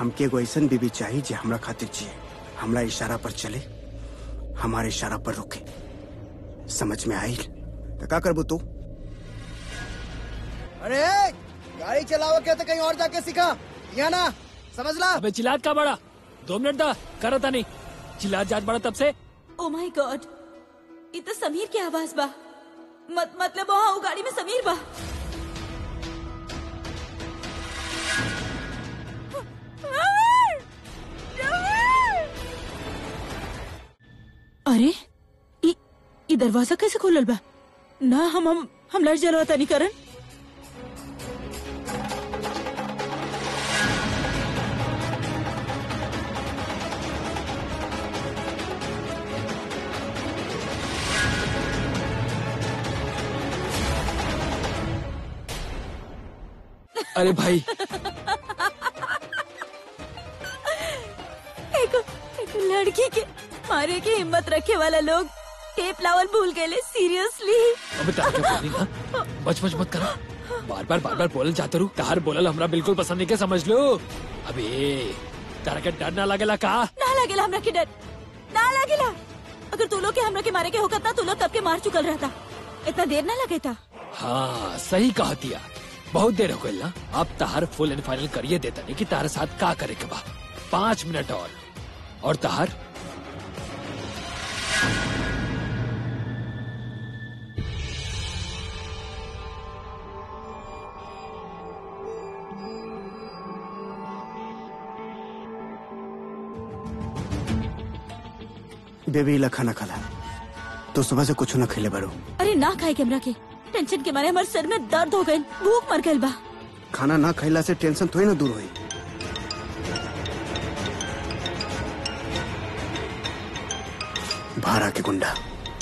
हमके एगो ऐसन बीबी चाहिए जे हमरा खातिर जिए हमरा इशारा पर चले हमारे इशारा पर रुके समझ में आई तो का करबू तू अरे गाड़ी चलाओ क्या तो कहीं और जाके सीखा या ना समझ ला अबे चिल्लात का बड़ा दो मिनट दा करता नहीं चिल्लात जात बड़ा तब से ओ माय गॉड ये तो समीर की आवाज बा मत मतलब वहाँ वो गाड़ी में समीर बा अरे ई ई दरवाजा कैसे खोलल बा ना हम हम हम लड़ जलवा तनी करन अरे भाई एक एक लड़की के मारे की हिम्मत रखे वाला लोग टेप लावल भूल गए सीरियसली अबे तार क्या बोली ना बच बच मत करा बार बार बार बार बोलल जाते रू तार बोलल हमरा बिल्कुल पसंद नहीं के समझ लो अबे तारा के डर ना लगेला का ना लगेला हमरा के डर ना लगेला अगर तू लोग के हमरा के मारे के होकत ना तू लोग कब के मार चुकल रहता इतना देर ना लगे था हाँ सही कहा दिया बहुत देर हो गई ना अब तार फुल एंड फाइनल करिए देता नहीं कि तारे साथ का करे के बा पाँच मिनट और और तार बेबी ला खाना खाला तो सुबह से कुछ न खेले बारू अरे ना खाए के हमरा के टेंशन के मारे हमारे सर में दर्द हो गए भूख मर गई बा खाना ना खैला से टेंशन थोड़ी ना दूर हुई भाड़ा के गुंडा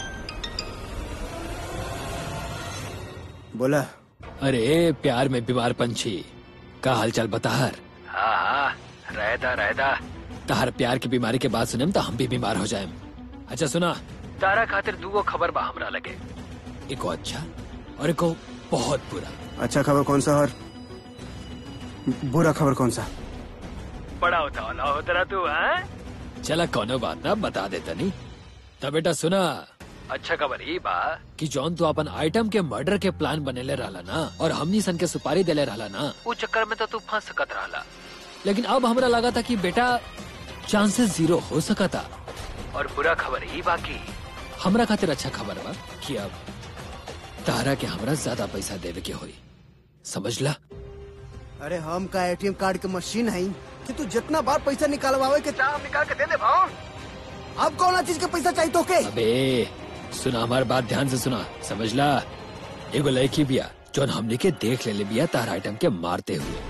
बोला अरे प्यार में बीमार पंछी का हालचाल बताहर हाँ हाँ रहता रहता तार प्यार की बीमारी के बाद सुने तो हम भी बीमार हो जाए अच्छा सुना तारा खातिर दूगो खबर बा हमरा लगे एको अच्छा और एको बहुत बुरा अच्छा खबर कौन सा और बुरा खबर कौन सा बड़ा होता वाला होता तू है चला कोनो बात ना बता देता नहीं तब बेटा सुना अच्छा खबर ये बा कि जौन तू अपन आइटम के मर्डर के प्लान बनेले रहला ना और हमनी सन के सुपारी देले रहला ना वो चक्कर में तो तू फंस सकत रहला लेकिन अब हमरा लगा था कि बेटा चांसेस जीरो हो सका था और बुरा खबर ये बाकी हमरा खातिर अच्छा खबर बा कि अब तारा के हमरा ज्यादा पैसा देवे के होई समझ ला अरे हम का एटीएम कार्ड के मशीन है कि तू जितना बार पैसा निकालवावे के चाह हम निकाल के दे दे भाव अब कौन चीज का पैसा चाहिए तो के अबे सुना हमार बात ध्यान से सुना समझ ला एगो लड़की बिया जौन हमने के देख ले ले बिया तार आइटम के मारते हुए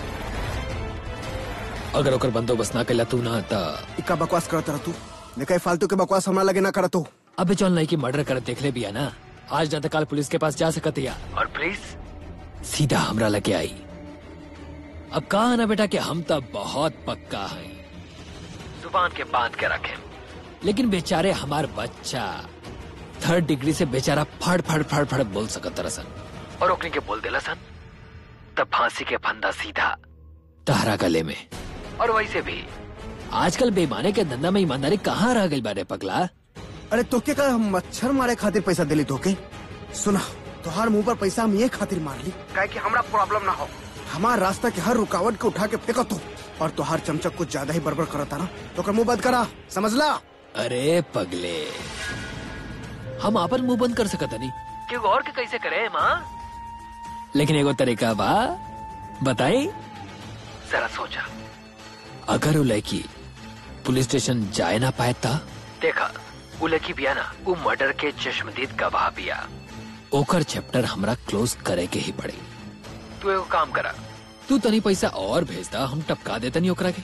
अगर ओकर बंदोबस्त ना कैला तू ना ता इक्का बकवास करत रह तू देखा फालतू के बकवास हमरा लगे ना करत तू अबे जौन लड़की मर्डर कर देख ले बिया ना आज ना तो कल पुलिस के पास जा सकत या और पुलिस सीधा हमरा लगे आई अब कहा ना बेटा कि हम तो बहुत पक्का हैं जुबान के बांध के रखे लेकिन बेचारे हमार बच्चा थर्ड डिग्री से बेचारा फड़ फड़ फड़ फड़ बोल सकत रसन और ओकनी के बोल देला सन तब फांसी के फंदा सीधा तहरा गले में और वैसे भी आजकल बेईमाने के धंधा में ईमानदारी कहाँ रह गई बारे पगला अरे तोके का हम मच्छर मारे खातिर पैसा दिली तोके सुना तोहार मुंह पर पैसा हम ये खातिर मार ली काहे कि हमरा प्रॉब्लम ना हो हमार रास्ता के हर रुकावट को उठा के फेंको तू और तोहार चमचक कुछ ज्यादा ही बड़बड़ करता ना तो कर मुंह बंद करा समझ ला अरे पगले हम आपन मुंह बंद कर सकत नहीं क्यों और के कैसे करे माँ लेकिन एगो तरीका बा बताई जरा सोचा अगर वो लड़की पुलिस स्टेशन जाए ना पाए ता देखा वो लड़की बिया ना वो मर्डर के चश्मदीद गवाह बिया ओकर चैप्टर हमरा क्लोज करे के ही पड़े तू एगो काम करा तू तनी पैसा और भेजदा हम टपका देता नहीं ओकरा के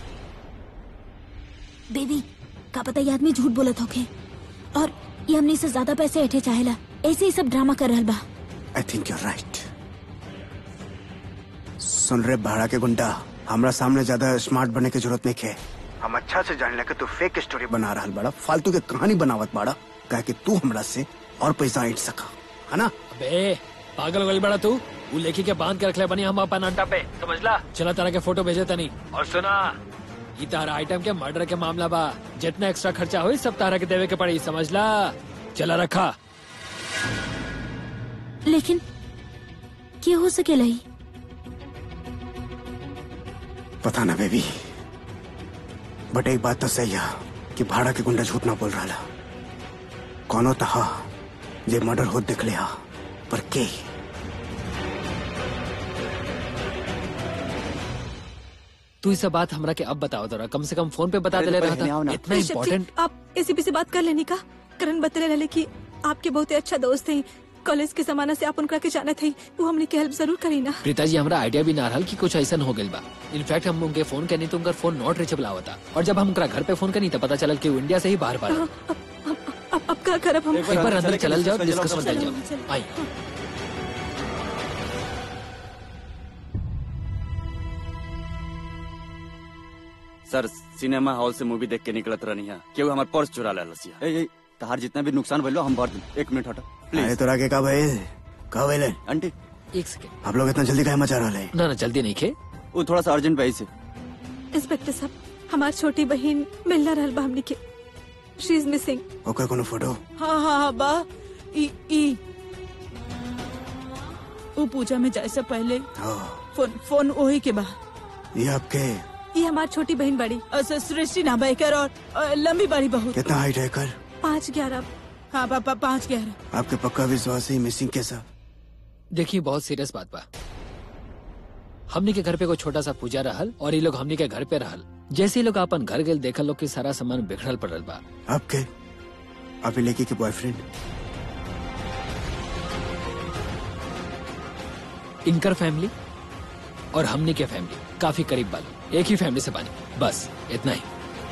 देवी का पता ये आदमी झूठ बोलत होके और ये हमने से ज्यादा पैसे ऐठे चाहेला ऐसे ही सब ड्रामा कर रहल बा आई थिंक यूर राइट सुन रे भाड़ा के गुंडा हमरा सामने ज्यादा स्मार्ट बनने की जरूरत नहीं है हम अच्छा से जान कि तू फेक स्टोरी बना रहा बड़ा फालतू के कहानी बनावत बाड़ा कहे कि तू हमरा से और पैसा ऐंठ सका है ना अबे पागल वाली बड़ा तू वो लेके के बांध के रख ले बनी हम अपन अड्डा पे समझला चला तरह के फोटो भेजे तनी और सुना ई तारा आइटम के मर्डर के मामला बा जितना एक्स्ट्रा खर्चा हुई सब तारा के देवे के पड़ी समझला चला रखा लेकिन क्या हो सकेला ही पता ना बेबी बट एक बात तो सही है कि भाड़ा के गुंडा झूठ ना बोल रहा कौनो तहा जे मर्डर होत देख लिया पर के तू इस बात हमरा के अब बताओ जरा कम से कम फोन पे बता दे रहा था इतना ऋषभ जी, इम्पोर्टेंट आप एसीपी से बात कर लेने का करण बतले रहे कि आपके बहुत ही अच्छा दोस्त हैं कॉलेज के जमाना से आप उनका के जाने थे वो हमने के हेल्प जरूर करी ना प्रीता जी हमरा आइडिया भी ना रहल कि कुछ ऐसा हो गइल बा इनफैक्ट हम उनके फोन करनी तो उनका फोन नॉट रीचेबल आवता और जब हम उनका घर पे फोन करनी तो पता चलल कि वो इंडिया से ही बाहर बाहर अब अब अब अब क्या करब हम एक बार अंदर चलल जाओ डिस्कस मत चलो, जाओ चलो। आई सर सिनेमा हॉल से मूवी देख के निकलत रहनी है केहू हमार पर्स चुरा ले लसिया ए ए तहार जितना भी नुकसान भइलो हम भर दें एक मिनट हटो अरे प्लीज तोरा के का भइल का भइल आंटी एक सेकंड आप लोग इतना जल्दी काहे मचा रहे ना ना जल्दी नहीं खे वो थोड़ा सा अर्जेंट भाई से इंस्पेक्टर साहब हमार छोटी बहन मिलना रहल बा हमने के शी इज मिसिंग ओकर कोनो फोटो हाँ हाँ हाँ बा ई ई वो पूजा में जाए से पहले हो फोन फोन वही के बा ये आपके ये हमार छोटी बहन बड़ी अच्छा सृष्टि ना बेकर और अ, लंबी बड़ी बहुत कितना हाइट है कर पाँच ग्यारह हाँ पापा पाँच ग्यारह आपके पक्का विश्वास है मिसिंग कैसा देखिए बहुत सीरियस बात बा हमनी के घर पे कोई छोटा सा पूजा रहल और ये लोग हमनी के घर पे रहल जैसे ही लोग अपन घर गए देखल लोग के सारा सामान बिखरल पड़ल बा आपके आप लड़की के बॉयफ्रेंड इनकर फैमिली और हमनी के फैमिली काफी करीब वालों एक ही फैमिली से बानी बस इतना ही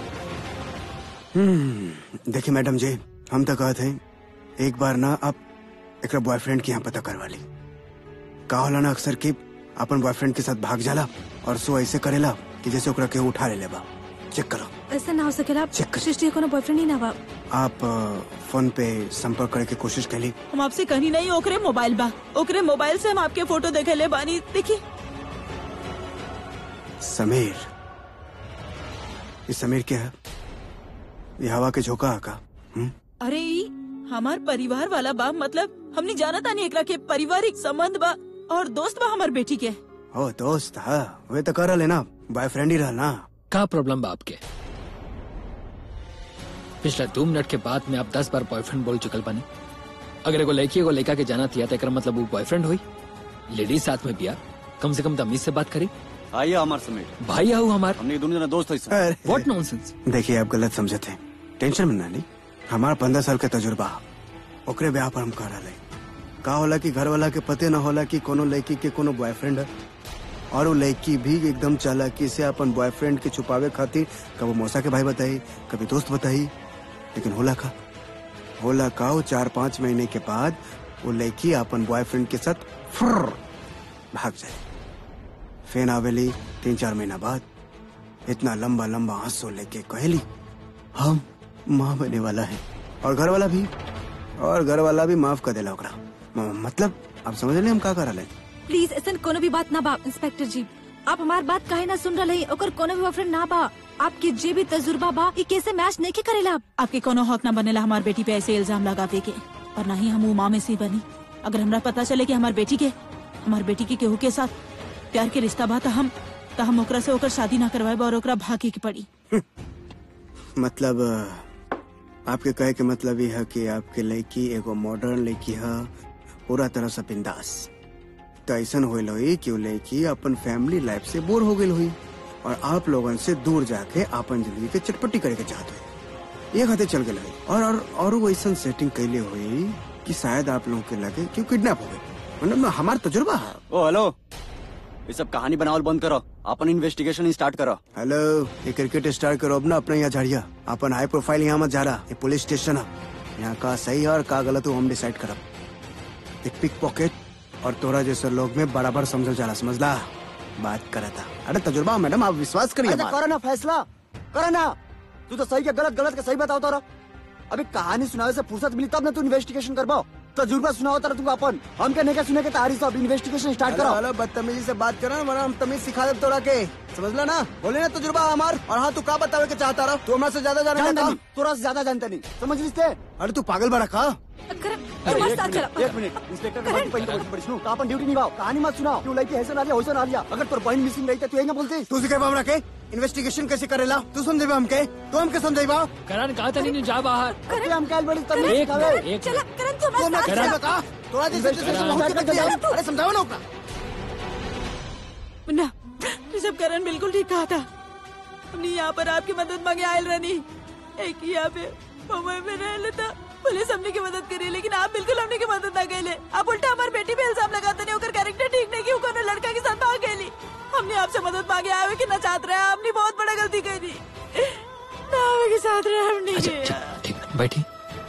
हम्म देखिए मैडम जी हम तो कहते हैं एक बार ना आप एक बॉयफ्रेंड के यहाँ पता करवा ली का होला ना अक्सर कि अपन बॉयफ्रेंड के साथ भाग जाला और सो ऐसे करेला कि जैसे ओकरा केहू उठा ले लेबा चेक करो ऐसा ना हो सकेला Check कर। सृष्टि को बॉयफ्रेंड ही ना बा आप अ, फोन पे संपर्क करे के कोशिश कैली हम आपसे कहीं नहीं ओकरे मोबाइल बा ओकरे मोबाइल से हम आपके फोटो देखे ले बानी देखिए समीर ये समीर क्या है ये हवा के झोंका है का हम्म? अरे ई हमार परिवार वाला बा मतलब हमने जाना था नहीं एकरा के पारिवारिक संबंध बा और दोस्त बा हमार बेटी के ओ दोस्त हाँ वे तो कर रहे ना बॉयफ्रेंड ही रहा ना का प्रॉब्लम बा आपके पिछले दो मिनट के बाद में आप दस बार बॉयफ्रेंड बोल चुकल बानी अगर एगो लड़की एगो लड़का के जाना थिया तो एकर मतलब वो बॉयफ्रेंड हुई लेडीज साथ में बिया कम से कम तमीज से बात करी आइए हमार समेत भाई आहू हमार हमने दोनों जना दोस्त है सर अरे, व्हाट नॉनसेंस देखिए आप गलत समझे थे टेंशन में ना ली हमारा पंद्रह साल का तजुर्बा ओकरे ब्याह पर हम कर रहे का होला कि घर वाला के पते ना होला कि कोनो लड़की के कोनो बॉयफ्रेंड है और वो लड़की भी एकदम चालाकी से अपन बॉयफ्रेंड के छुपावे खातिर कभी मौसा के भाई बताई कभी दोस्त बताई लेकिन होला का होला का वो चार पाँच महीने के बाद वो लड़की अपन बॉयफ्रेंड के साथ फुर्र भाग जाए फेन आवेली तीन चार महीना बाद इतना लंबा लंबा आंसू लेके कहली हम माँ बने वाला है और घर वाला भी और घर वाला भी माफ कर देला ओकरा म- मतलब आप समझ रहे हम का कर रहे प्लीज ऐसा कोनो भी बात ना बा इंस्पेक्टर जी आप हमार बात काहे ना सुन रहे ओकर कोनो भी बॉयफ्रेंड ना बा आपके जे भी तजुर्बा बा ये कैसे मैच नहीं के करेला आप आपके कोनो हक ना बनेला हमार बेटी पे ऐसे इल्जाम लगावे के और ना ही हम उमा में से बनी अगर हमरा पता चले कि हमार बेटी के हमार बेटी के केहू के साथ प्यार के रिश्ता बा त हम त हम ओकरा से ओकर शादी ना करवाए और ओकरा भागे के पड़ी मतलब अ, आपके कहे के मतलब ये है कि आपके लड़की एगो मॉडर्न लड़की है पूरा तरह से बिंदास तो ऐसा होल हुई कि वो लड़की अपन फैमिली लाइफ से बोर हो गई हुई और आप लोगन से दूर जाके अपन जिंदगी के चटपटी करे के चाहते हुई ये खाते चल गए हुई और और और वो ऐसा सेटिंग कैले हुई कि शायद आप लोगों के लगे कि किडनैप हो गए मतलब हमारा तजुर्बा है ओ हेलो ये सब कहानी बनावल बंद करो अपन इन्वेस्टिगेशन स्टार्ट करो हेलो ये क्रिकेट स्टार करो अब ना अपना यहाँ झाड़िया अपन हाई प्रोफाइल यहाँ मत जा रहा ये पुलिस स्टेशन है यहाँ का सही है और का गलत है वो हम डिसाइड करब एक पिक पॉकेट और तोरा जैसे लोग में बराबर समझल जाला समझला बात करा था अरे तजुर्बा मैडम आप विश्वास करिए अच्छा हमारा। करो ना फैसला करो ना तू तो सही के गलत गलत के सही बताओ तो अभी कहानी सुनावे से फुर्सत मिली तब ना तू इन्वेस्टिगेशन करवाओ तजुर्बा सुनाओ तर तू अपन हम कहने का सुने के तारी सब इन्वेस्टिगेशन स्टार्ट हेलो करो हेलो बदतमीजी से बात करो ना वरना हम तमीज सिखा दे तोड़ा के समझला ना बोले ना तजुर्बा हमार और हाँ तू का बतावे के चाहता रहा तू हमरा से ज्यादा जाने जानता का नहीं तोरा से ज्यादा जानता नहीं समझ लिस्ते अरे तू पागल बड़ा का करम अरे बस एक साथ चला मिनट एक मिनट इंस्पेक्टर के बात पहले पहले सुनो का अपन ड्यूटी निभाओ कहानी मत सुनाओ क्यों लड़की ऐसे ना लिया वैसे ना लिया अगर तोर बहन मिसिंग रही तो तू यही ना बोलती तू सिखे हमरा के इन्वेस्टिगेशन कैसे करेला तू समझेबा हमके तू हमके समझेबा करण कहा था नहीं जा बाहर अरे हम कल बड़ी तमीज एक सिखावे मिनट, एक चला मिनट। करम तू तू हमरा हमारे के साथ समझेबा का तोरा जैसे जैसे करा। बहुत के बच्चे हैं। अरे समझाओ ना ओकरा मुन्ना ऋषभ करण बिल्कुल ठीक कहा था हमने यहाँ पर आपकी मदद मांगे आयल रहनी एक ही यहाँ पे मुंबई में रह लेता पुलिस हमने की मदद करी लेकिन आप बिल्कुल हमने की मदद ना कैले आप उल्टा हमारी बेटी पे इल्जाम लगाते नहीं होकर कैरेक्टर ठीक नहीं की कोनो लड़का के साथ भाग गई हमने आपसे मदद मांगे आवे कि ना चाहते रहे आपने बहुत बड़ा गलती करी ना आवे के साथ रहे हमने अच्छा किया। अच्छा ठीक है, बैठी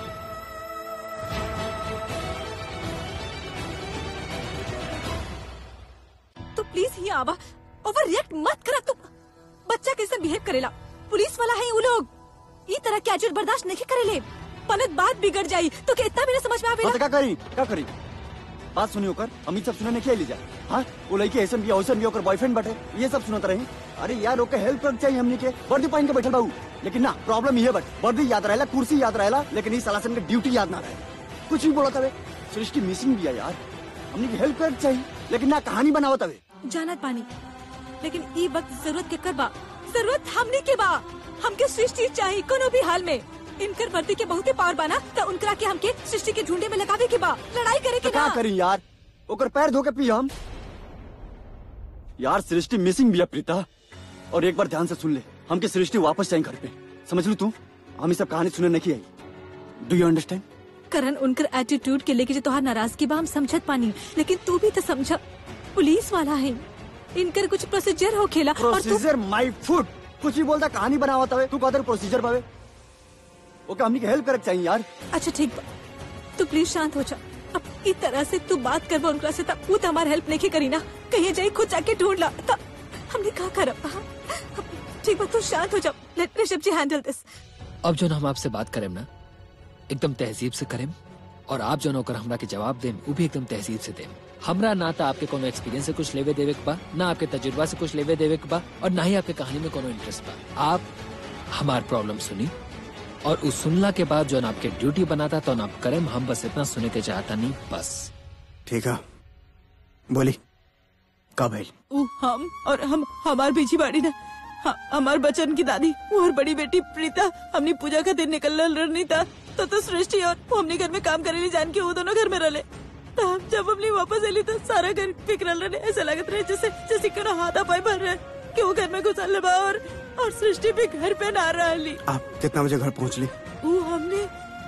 तो प्लीज ही आवा ओवर रिएक्ट मत करा तू बच्चा कैसे बिहेव करेला पुलिस वाला है वो लोग ई तरह के एटीट्यूड बर्दाश्त नहीं करेले पनत बात बिगड़ जाई तो के इतना भी ना समझ में आवेला बता क्या करी क्या करी बात सुनी होकर हम सब सुनने नहीं लीजा हाँ वो लड़की ऐसा भी औसन भी होकर बॉयफ्रेंड बैठे ये सब सुनते रहे अरे यार ओके हेल्प कर चाहिए हमने के वर्दी पहन के बैठल बाबू लेकिन ना प्रॉब्लम ये बट वर्दी याद रहेला कुर्सी याद रहेला लेकिन इस साला से हमके ड्यूटी याद ना रहे कुछ भी बोला तवे सृष्टि मिसिंग भी है यार हमने की हेल्प कर चाहिए लेकिन ना कहानी बनावत तवे जानत पानी लेकिन ई वक्त जरूरत के करबा जरूरत हमने के बा हमके सृष्टि चाहिए कोनो भी हाल में इनकर वर्दी के बहुते पावर बाना तो उनकरा के हमके सृष्टि के झुंडे में लगावे के बा लड़ाई करे तो के क्या ना करी यार ओकर पैर धो के पी हम यार सृष्टि मिसिंग भी है प्रीता और एक बार ध्यान से सुन ले हमके सृष्टि वापस जाए घर पे समझ लू तू हम ये सब कहानी सुनने नहीं I do you understand Karan उनकर एटीट्यूड के लेके जो तोहार नाराजगी बा हम समझत पानी लेकिन तू भी तो समझा पुलिस वाला है इनकर कुछ प्रोसीजर हो खेला और तू प्रोसीजर माय फुट कुछ भी बोलता कहानी बनावा तवे तू कहते प्रोसीजर पावे ओके हमनी के हेल्प करे चाहिए यार अच्छा ठीक बा तू प्लीज शांत हो जा अब इस तरह से तू बात करबा उनका से तब वो तो हमार हेल्प नहीं करी ना कहीं जाई खुद जाके ढूंढ ला तब हमने कहा करब हाँ? अब ठीक बा तू शांत हो जा लेट ऋषभ जी हैंडल दिस अब जो हम आपसे बात करें ना एकदम तहजीब से करें और आप जो नौकर हमरा के जवाब दें वो भी एकदम तहजीब से दें हमरा ना तो आपके कोनो एक्सपीरियंस से कुछ लेवे देवे के बा ना आपके तजुर्बा से कुछ लेवे देवे के बा और ना ही आपके कहानी में कोनो इंटरेस्ट बा आप हमार प्रॉब्लम सुनी और उस सुनला के बाद जो आपके ड्यूटी बनाता तो आप करें हम बस इतना सुने के चाहता नहीं बस ठीक है बोली कब है उ हम और हम हमार बीजी बाड़ी ना हाँ, हमार बचन की दादी वो और बड़ी बेटी प्रीता हमने पूजा का दिन निकल रहनी था तो तो सृष्टि और वो हमने घर में काम करेली जान के वो दोनों घर में रहे तो हम जब हमने वापस अली तो सारा घर फिक्रल रहे ऐसा लगत रहे जैसे जैसे करो हाथा पाई भर रहे कि वो घर में घुसल बा और और सृष्टि भी घर पे ना रही आप कितना बजे घर पहुंच ली वो हमने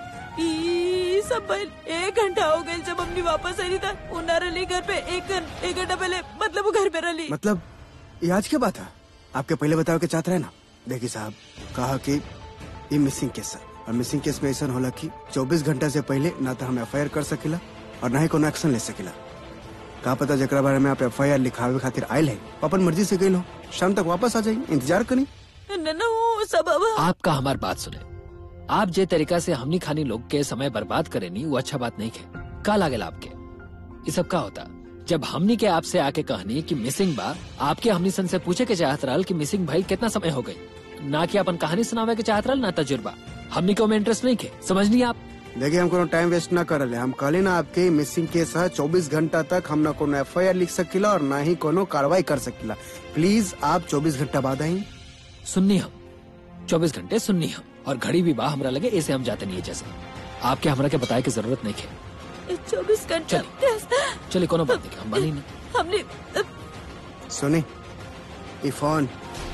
ई सब भइल एक घंटा हो गई जब हमने वापस आई था वो ना रही घर पे एक घं- एक घंटा पहले मतलब वो घर पे रही मतलब ये आज की बात है आपके पहले बताओ के चाहते रहे ना देखिए साहब कहा कि ये मिसिंग केस है और मिसिंग केस में ऐसा होला कि 24 घंटा से पहले ना तो हम एफ कर सकेला और ना ही कोनो एक्शन ले सकेला का पता जरा बारे में आप एफ लिखावे खातिर आयल है अपन मर्जी से गई हो शाम तक वापस आ जाएंगे इंतजार करी न न वो सब अब आपका हमार बात सुने आप जे तरीका से हमनी खानी लोग के समय बर्बाद करे नी वो अच्छा बात नहीं है का लागेला आपके ये सब का होता जब हमनी के आपसे आके कहनी कि मिसिंग बा आपके हमनी सन से पूछे के चाहत रहल कि मिसिंग भाई कितना समय हो गई ना कि अपन कहानी सुनावे के चाहत रहल ना तजुर्बा हमनी को में इंटरेस्ट नहीं है समझनी आप देखिए हम कोनो टाइम वेस्ट ना करले हम कहले ना आपके मिसिंग केस है चौबीस घंटा तक हम ना कोनो एफ लिख सकीला और ना ही कोनो कार्रवाई कर सकीला प्लीज आप चौबीस घंटा बाद आई सुननी हम चौबीस घंटे सुननी हम और घड़ी भी बा हमरा लगे ऐसे हम जाते नहीं है जैसे आपके हमरा के बताए की जरूरत नहीं है चौबीस घंटे चलिए कोनो बात नहीं हम मानी नहीं हमने सुनी ये फोन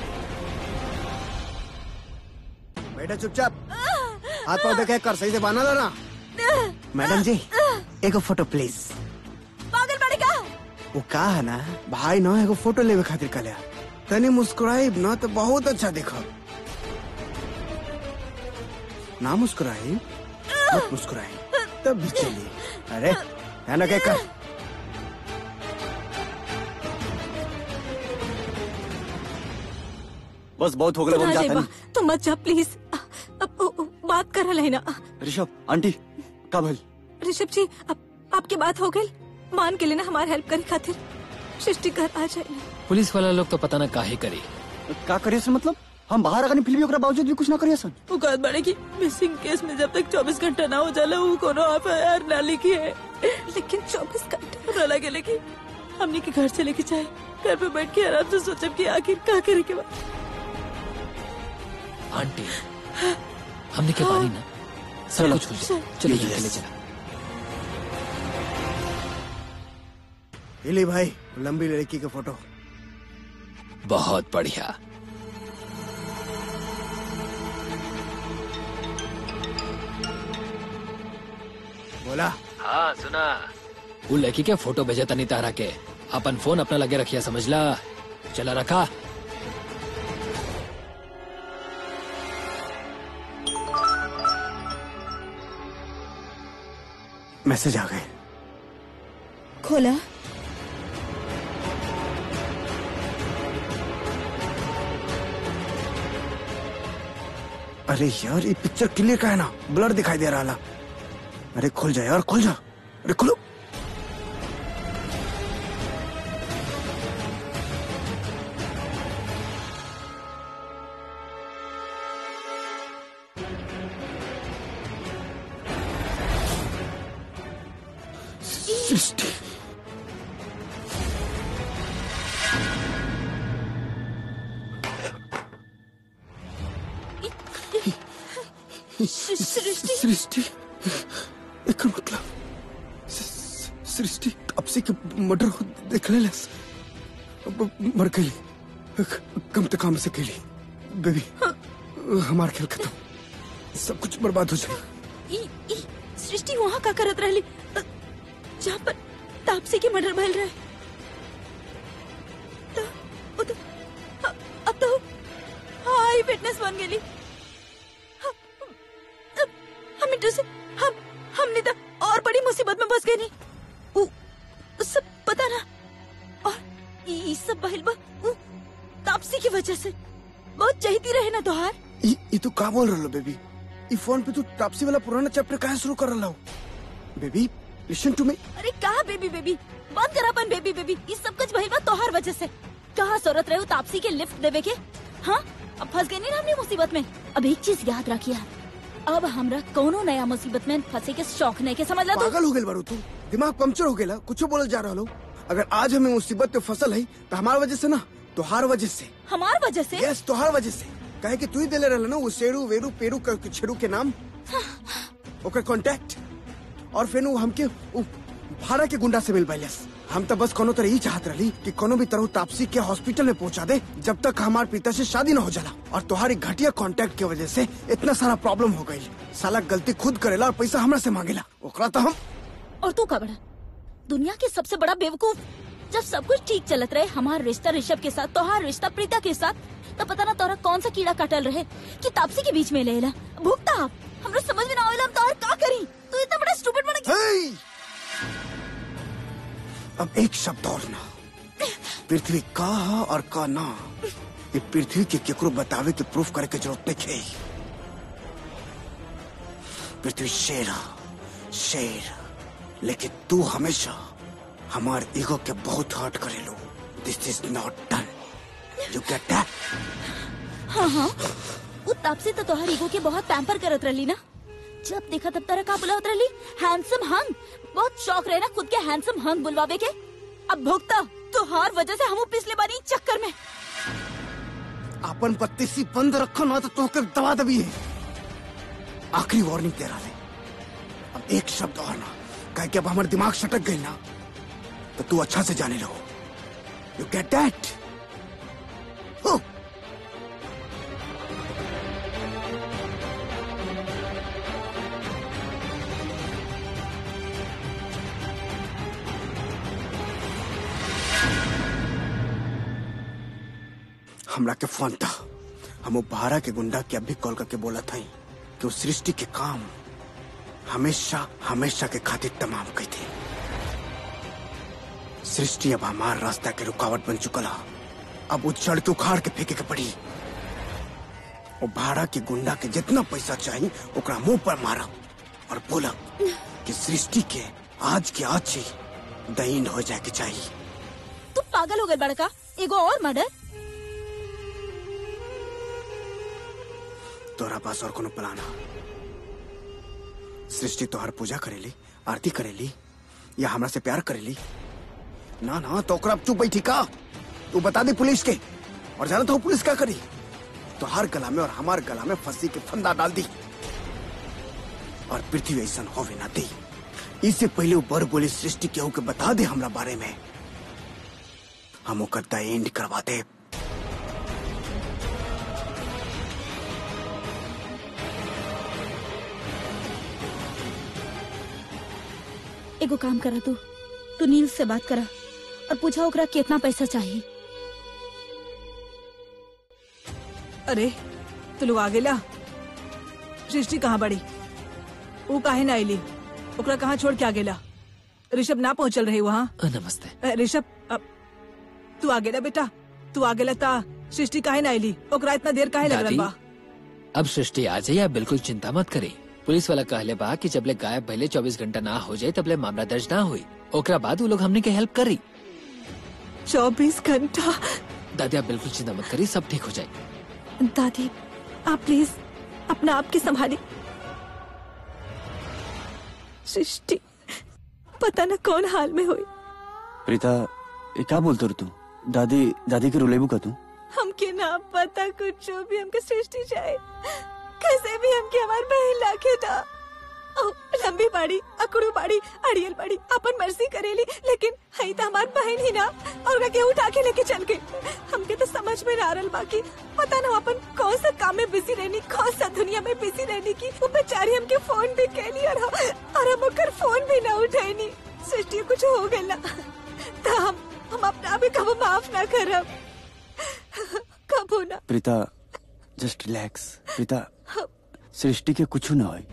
बेटा चुपचाप हाथ पाँव देखे कर सही से बाना लो ना मैडम जी एक फोटो प्लीज पागल बड़े का वो का है ना भाई ना एगो फोटो लेवे खातिर कल्या तनी मुस्कुराई ना तो बहुत अच्छा देखा ना मुस्कुराई मत मुस्कुराई तब भी चली अरे है ना क्या कर बस बहुत हो गया हम जाता नहीं तू मत जा प्लीज अब अब- अब बात कर रहे ना ऋषभ आंटी का भल ऋषभ जी अब आपकी बात हो गई मान के लेना हमारी हेल्प करे खातिर सृष्टि घर आ जाए पुलिस वाला लोग तो पता ना काहे करे का करिए सन मतलब हम बाहर आकर फिर भी ओकरा बावजूद भी कुछ ना करिए सन वो कहत बड़े की मिसिंग केस में जब तक 24 घंटा ना हो जाला वो कोनो एफआईआर ना लिखी है लेकिन चौबीस घंटे हमरा लगे लेकिन हमने के घर चले के चाहे घर पे बैठ के आराम से सोचब कि आखिर का करे के बाद आंटी हमने के पानी ना सब कुछ हो जाए चलो जी चले चला ये ले भाई लंबी लड़की का फोटो बहुत बढ़िया बोला हाँ सुना वो लड़की के फोटो भेजा तनी तारा के अपन फोन अपना लगे रखिया समझला चला रखा मैसेज आ गए खोला अरे यार ये पिक्चर क्लियर का है ना ब्लर दिखाई दे रहा ला अरे खुल जा यार खुल जा अरे खुलो सृष्टि सृष्टि सृष्टि एक मतलब स- सृष्टि अब से मर्डर हो देख ले लस अब मर गई कम तो काम से गई बेबी हमार खेल खत्म सब कुछ बर्बाद हो जाए ई ई सृष्टि वहाँ का करत रहली अ, जहाँ पर तापसी के मर्डर भइल रहे तो, वो तो, अ- अब तो हाई फिटनेस बन गेली ह- अब हम इंटर से हम हमने तो और बड़ी मुसीबत में फंस गए नहीं उ, उ सब पता ना और ई सब भइल बा उ, तापसी की वजह से बहुत चाहती रहे ना तोहार ये ये तू का बोल रहा बेबी ये फोन पे तू तापसी वाला पुराना चैप्टर कहाँ शुरू कर रहा हो बेबी लिसन टू मी अरे कहा बेबी बेबी बंद कर अपन बेबी बेबी ये सब कुछ भइल बा तोहार वजह से कहा जरूरत रहे तापसी के लिफ्ट देवे के हाँ अब फंस गए नहीं ना हमने मुसीबत में अब एक चीज याद रखिए अब हमरा कोनो नया मुसीबत में फंसे के शौक नहीं के समझ ला तू पागल हो गए बारू तू दिमाग पंक्चर हो गया कुछ बोल जा रहा लो अगर आज हमें मुसीबत पे फसल है तो हमार वजह से ना तोहार वजह से हमार वजह से यस तोहार वजह से कहे कि तू ही दिले रहला ना वो शेरू वेरू पेरू क- छेरू के नाम ओकर कांटेक्ट और फिर वो हमके उ भाड़ा के गुंडा से मिल पाइलस हम तो बस कोनो तरह ही चाहत रही कि कोनो भी तरह तापसी के हॉस्पिटल में पहुंचा दे जब तक हमार पिता से शादी न हो जाला और तुम्हारी घटिया कांटेक्ट की वजह से इतना सारा प्रॉब्लम हो गई साला गलती खुद करेला और पैसा हमरा से मांगेला ओकरा तो हम और तू का बड़ा दुनिया के सबसे बड़ा बेवकूफ जब सब कुछ ठीक चलत रहे हमारा रिश्ता ऋषभ के साथ तोहार रिश्ता प्रीता के साथ तो पता ना तोरा कौन सा कीड़ा कटल रहे कि तापसी के बीच में लेला भुगता आप हमरा समझ में ना आवेला हम तोहर का करी तू इतना बड़ा स्टूपिड बन गया हे! अब एक शब्द और ना पृथ्वी का हा और का ना ये पृथ्वी के केकरो बतावे के प्रूफ करे के जरूरत नहीं है पृथ्वी शेर हा, शेर लेकिन तू हमेशा हमार ईगो के बहुत हर्ट करेलो this is not done you get that हाँ हाँ वो तापसी तो तोहर ईगो के बहुत पैम्पर करत रहली ना जब देखा तब तरह का बुलावत रहली हैंडसम हंग बहुत शौक रहे ना खुद के हैंडसम हंग बुलवावे के अब भुगता तोहार वजह से हम पिछले बारी चक्कर में अपन पत्ती सी बंद रखो ना तो तोहके दबा दबी है आखिरी वार्निंग दे रहा है अब एक शब्द और ना कह के अब हमारे दिमाग सटक गई ना तो तू अच्छा से जाने रहो यू गेट दैट हमरा के फोन था हम वो बारह के गुंडा के अभी कॉल करके बोला था कि वो सृष्टि के काम हमेशा हमेशा के खातिर तमाम कही थे सृष्टि अब हमार रास्ता के रुकावट बन चुकला अब वो चढ़ के उखाड़ के फेंके के पड़ी वो भाड़ा के गुंडा के जितना पैसा चाहिए ओकरा मुंह पर मारा और बोला कि सृष्टि के आज के आज ही दहीन हो जाए के चाहिए तू पागल हो गए बड़का एगो और मर्डर तोरा पास और कोनो प्लान है सृष्टि तोहर पूजा करेली आरती करेली या हमरा से प्यार करेली ना ना तो ओकरा चुप बैठी का तू बता दे पुलिस के और जाना तो पुलिस क्या करी तो हर गला में और हमार गला में फंसी के फंदा डाल दी और पृथ्वी ऐसा होवे ना दी इससे पहले वो बर बोली सृष्टि केहू के बता दे हमरा बारे में हम ओकर द एंड करवा दे एगो काम करा तू तू नील से बात करा और पूछा ओकरा कितना पैसा चाहिए अरे तू लोग आ गेला सृष्टि कहाँ बड़ी वो काहे ना आईली ओकरा कहाँ छोड़ के आ गेला ऋषभ ना पहुंचल रही वहाँ अ, नमस्ते अ, ऋषभ अ, तू आ गेला बेटा तू आ गेला ता सृष्टि काहे ना आईली ओकरा इतना देर काहे लग दादी रहा बा अब सृष्टि आ जाए आप बिल्कुल चिंता मत करी पुलिस वाला कहले बा कि जबले गायब भले 24 घंटा ना हो जाए तबले मामला दर्ज ना हुई ओकरा बाद वो लोग हमने के हेल्प करी चौबीस घंटा दादी आप बिल्कुल चिंता मत करी सब ठीक हो जाए दादी आप प्लीज अपना आप की संभाली सृष्टि पता न कौन हाल में हुई प्रीता ये क्या बोलते तू दादी दादी के रुलेबू का तू हमके ना पता कुछ जो भी हमके सृष्टि जाए कैसे भी हमके हमार बहन लाखे था ओ, लंबी बाड़ी अकड़ू बाड़ी अड़ियल बाड़ी अपन मर्जी करेली लेकिन हई तो हमार बहन ही ना और ओकरा के उठा के लेके चल गई हमके तो समझ में ना आ रहल बाकी पता ना अपन कौन सा काम में बिजी रहनी कौन सा दुनिया में बिजी रहनी की वो बेचारी हमके फोन भी कैली और हम और हम ओकर फोन भी ना उठैनी सृष्टि कुछ हो गइल ना तो हम हम अपना भी कबो माफ ना करब कबो ना प्रीता जस्ट रिलैक्स प्रीता सृष्टि के कुछ ना होई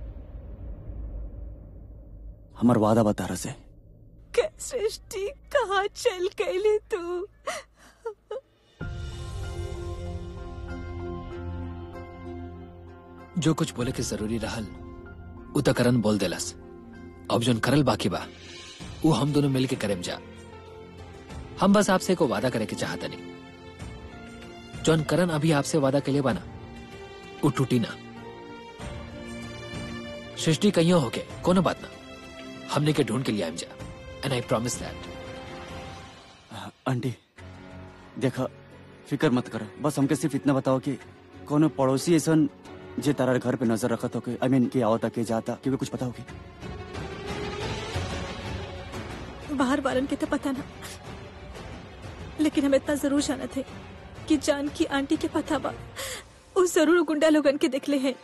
हमार वादा बता रहा से के सृष्टि कहाँ चल गई तू जो कुछ बोले के जरूरी रहल उ त करन बोल देलस अब जोन करल बाकी बा वो हम दोनों मिल के करेम जा हम बस आपसे को वादा करे के चाहता नहीं जौन करन अभी आपसे वादा के लिए बना वो टूटी ना सृष्टि कहीं होके कोनो बात ना हमने के ढूंढ के लिए आइम जा and I promise that aunty देखा फिक्र मत कर बस हमके सिर्फ इतना बताओ कि कोनो पड़ोसी ऐसा जे तारा घर पे नजर रखत होके आई मीन के आवता के जाता क्योंकि कुछ पता होगी बाहर वालन के तो पता ना लेकिन हम इतना जरूर जाना थे कि जान की आंटी के पता बा वो जरूर गुंडा लोगन के देखले हैं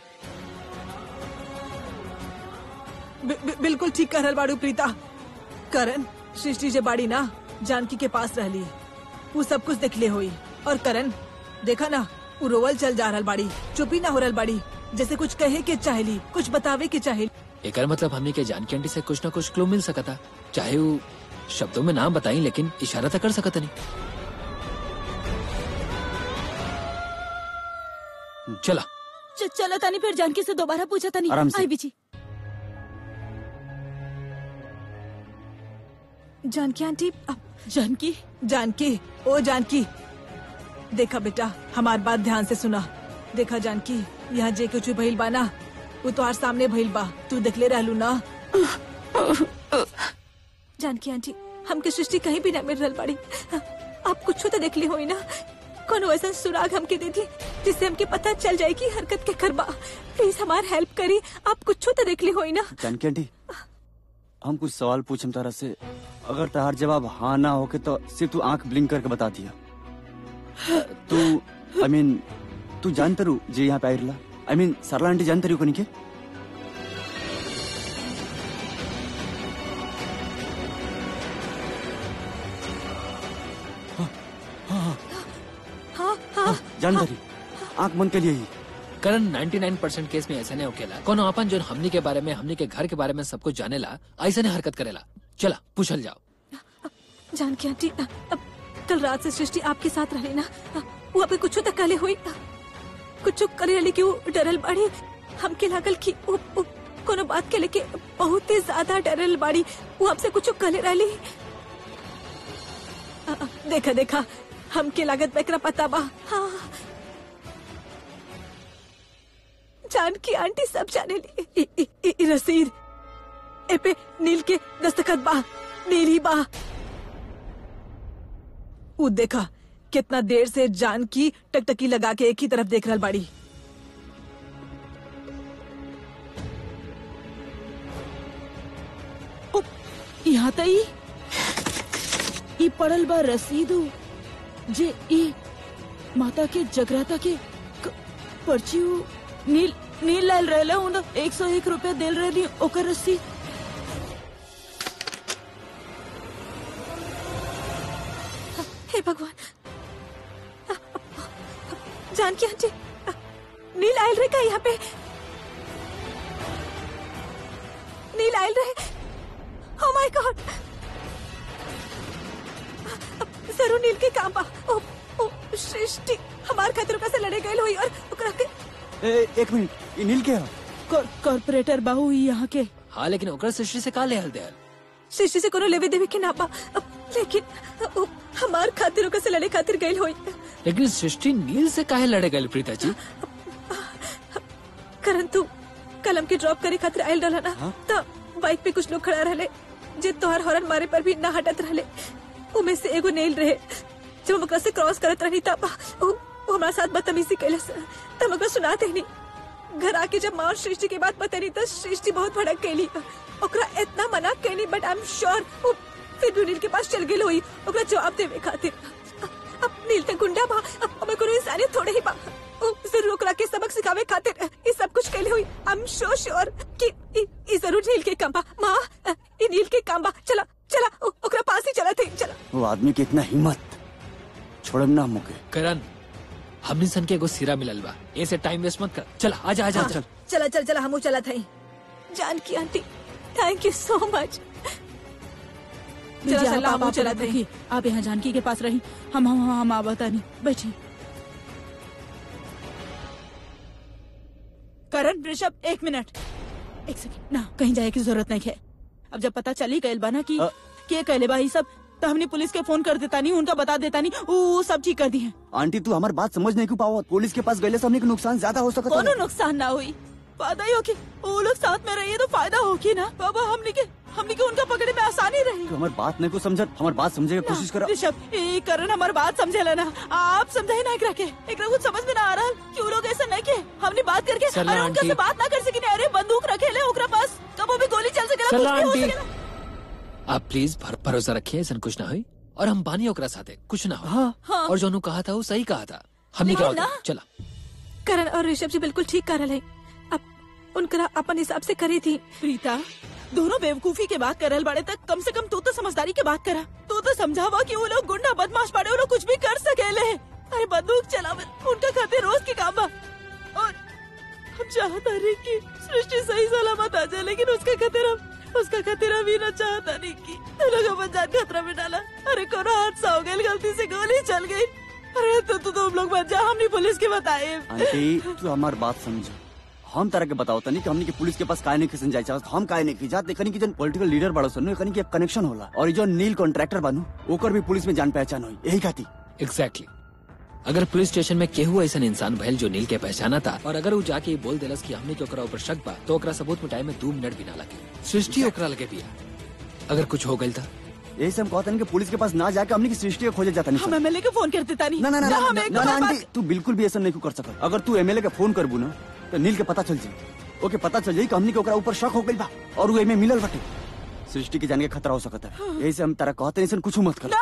बि, बि, बिल्कुल ठीक कर बाड़ू प्रीता करण सृष्टि जे बाड़ी ना जानकी के पास रहली वो सब कुछ देखले हुई और करण देखा ना वो रोवल चल जा रहल बाड़ी चुपी ना हो रहल बाड़ी जैसे कुछ कहे के चाहेली कुछ बतावे के चाहेली एकर मतलब हमने के जानकी आंटी से कुछ ना कुछ क्लू मिल सकता चाहे वो शब्दों में नाम बताई लेकिन इशारा तो कर सकता नहीं चला च- चलो तानी फिर जानकी से दोबारा पूछा तानी आराम से। आई बिची जानकी आंटी अब जानकी जानकी ओ जानकी देखा बेटा हमार बात ध्यान से सुना देखा जानकी यहाँ जे कुछ भी भइल बा ना वो तोहार सामने भइल बा तू देखले रहलू ना जानकी आंटी हमके सृष्टि कहीं भी ना मिल रहल बाड़ी आप कुछ तो देखली होई ना कोनो ऐसा सुराग हमके दे दी जिससे हमके पता चल जाए कि हरकत के करबा प्लीज हमार हेल्प करी आप कुछ तो देखली होई ना जानकी आंटी हम कुछ सवाल पूछम तारा से अगर तार जवाब हाँ ना होके तो सिर्फ तू आंख ब्लिंक करके बता दिया तू आई मीन तू जानते रू जे यहाँ पे आई रला आई मीन सरला आंटी जानते रू कोनी के हाँ हाँ जानते रही आंख बंद के लिए ही करण 99% केस में ऐसा नहीं होकेला कोनो अपन जो हमनी के बारे में हमनी के घर के बारे में सब कुछ जानेला ऐसे नहीं हरकत करेला चला पूछल जाओ जानकी आंटी अ- अब कल रात से सृष्टि आपके साथ रहे ना अ, वो अभी कुछ तक काले हुई अ, कुछ करे रही कि वो डरल बाड़ी हमके लागल कि वो, वो कोनो बात के लेके बहुत ही ज्यादा डरल बाड़ी वो हमसे कुछ कहले रहली अ, अ, देखा देखा हमके लागत बेकरा पता बा हाँ जानकी आंटी सब जाने ली इ, इ, इ, इ रसीद ए पे नील के दस्तखत बा नील ही बा उ देखा कितना देर से जानकी टकटकी लगा के एक ही तरफ देख रहल बाड़ी ओ, यहाँ त ई ई पड़ल बा रसीदू जे ई माता के जगराता के क- पर्ची उ नील नील लाल रहला उन एक सौ एक रुपया दिल रहली ओकर रसीद हे भगवान जानकी आंटी नील आयल रहे का यहाँ पे नील आयल रहे ओ माय गॉड जरूर नील के काम बा ओ ओ सृष्टि हमार खातिर ओकरा से लड़े गए हुई और ओकरा के ए, एक मिनट ये नील के है कॉर- कॉर्पोरेटर बाहू ई यहाँ के हाँ लेकिन ओकरा सृष्टि से का ले हल दे सृष्टि से कोनो लेवे देवे के ना बा लेकिन ओ हमार खातिर ओकरा से लड़े खातिर गए हुई लेकिन सृष्टि नील से काहे लड़े गए प्रीता जी करण तू कलम के ड्रॉप करे खातिर आयल रहला ना त बाइक पे कुछ लोग खड़ा रहले जे तोहर हॉर्न मारे पर भी ना हटत रहले उमे से एगो नेल रहे जब हम ओकरा से क्रॉस करत रहनी तब उ उ हमरा साथ बदतमीजी कैलस तब हम ओकरा सुनाते ही नहीं घर आके जब माँ और सृष्टि के बात बतानी तो सृष्टि बहुत भड़क गई ओकरा इतना मना कैनी बट आई एम श्योर वो फिर भी नील के पास चल गई हुई ओकरा जवाब देवे खातिर अब नील ते गुंडा बा अब हमें कोनो इंसानियत थोड़े ही बा ओ जरूर ओकरा के सबक सिखावे खातिर ये सब कुछ कैले हुई आई एम सो श्योर कि ई ई जरूर नील के काम बा माँ ई नील के काम बा चला चला ओ- ओकरा पास ही चला थे चला वो आदमी की इतना हिम्मत छोड़म ना मुके करण हमने सन के एगो सिरा मिलल बा ऐसे टाइम वेस्ट मत कर चल आजा आजा चल चला चल चला हमू चला था Janki aunty thank you so much दीजिए, चला आप- चला आप- हमू आप चला था रखिए। आप यहाँ जानकी के पास रही हम हम हम हम आवता नहीं बैठिए करण ऋषभ एक मिनट एक सेकंड ना कहीं जाए की जरूरत नहीं है अब जब पता चली गई बा ना कि अ- के कहले बा ई सब तो हमने पुलिस के फोन कर देता नहीं उनका बता देता नहीं वो सब ठीक कर दी है आंटी तू हमारी बात समझ नहीं क्यों पाओ पुलिस के पास गए से हमने के नुकसान ज्यादा हो सकता कोनो है नुकसान ना हुई फायदा ही होगी वो लोग साथ में रहिए तो फायदा होगी ना बाबा हमने के हमने के उनका पकड़े में आसानी रही तू हमारी बात नहीं को समझ हमारी बात समझे की कोशिश करो ऋषभ ये करण हमारी बात समझे लेना आप समझे ना एकरा के एकरा कुछ समझ में ना आ रहा कि वो लोग ऐसा नहीं के हमने बात करके चला, अरे उनका आंटी। से बात ना कर सकी अरे बंदूक रखे ले ओकरा पास कब भी गोली चल सकेला चला, कुछ भी हो आंटी। सकेला आप प्लीज भर, भरोसा रखिए ऐसा कुछ ना हुई और हम बानी ओकरा साथे कुछ ना हो हाँ। और जो कहा था वो सही कहा था हमने क्या लेकिन होता ना- चला करण और ऋषभ जी बिल्कुल ठीक कर रहे हैं अब उनकरा अपन हिसाब से करी थी प्रीता दोनों बेवकूफी के बात करल बड़े तक कम से कम तू तो समझदारी के बात करा तू तो समझावा कि वो लोग गुंडा बदमाश पड़े वो लोग कुछ भी कर सकेले अरे बंदूक चलावे उनका खाते रोज के काम बा और हम चाहता रहे कि सृष्टि सही सलामत आ जाए लेकिन उसका खातिर हम उसका खातिर अभी न चाहता नहीं कि तू लोग अपन जान खतरा में डाला अरे कोनो हादसा हो गया गलती से गोली चल गई अरे तो तो तुम लोग बच जा हमने पुलिस के बताए आंटी तू हमारी बात समझो हम तरह के बताओ तनी कि हमने के पुलिस के पास काहे नहीं खिसन जाए चाहत हम काहे नहीं खिजात देखनी कि जन पॉलिटिकल लीडर बड़ो सन कनी के कनेक्शन होला और ये जो नील कॉन्ट्रैक्टर बानू ओकर भी पुलिस में जान पहचान हुई यही खाती एग्जैक्टली अगर पुलिस स्टेशन में केहू ऐसा इंसान भयल जो नील के पहचाना था और अगर वो जाके ये बोल देलस कि हमने के ओकरा ऊपर शक बा तो ओकरा सबूत मिटाए में दो मिनट भी ना लगे सृष्टि ओकरा लगे बिया अगर कुछ हो गई था यही से हम कहते कि पुलिस के पास ना जाके हमने की सृष्टि के खोजे जाता नहीं हम एमएलए को फोन कर देता नहीं ना ना ना ना हम ना, एक ना, ना, बात- आंटी तू बिल्कुल भी ऐसा नहीं कर सकत अगर तू एमएलए के फोन करबू ना तो नील के पता चल जाई ओके पता चल जाई कि हमनी के ओकरा ऊपर शक हो गइल बा और वो एमे मिलल बाटे सृष्टि के जान के खतरा हो सकता है यही से हम तारा कहते नहीं कुछ मत कर ना